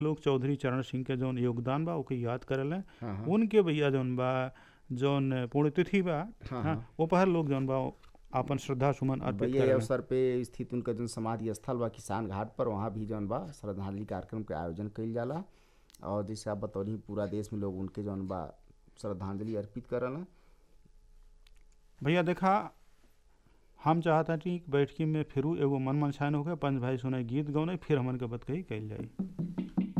लोग चौधरी चरण सिंह के जौन योगदान बा ओके याद करेले हाँ हाँ उनके भैया जौन बा जौन पुण्यतिथि बा हाँ, हाँ, हाँ। ओ पर लोग जौन बा आपन श्रद्धा सुमन अर्पित भैया ये करेले अवसर पे स्थित उनका जौन समाधि स्थल बा किसान घाट पर वहाँ भी जौन बा श्रद्धांजलि कार्यक्रम के आयोजन कइल जाला और जैसे आप बतौनी पूरा देश में लोग उनके जौन बा श्रद्धांजलि अर्पित करला भैया देखा हम चाहता कि बैठकी में फिरू एगो मन मनसायन होके पंच भाई सुने गीत गौने फिर हमन के बत कही कइल जाई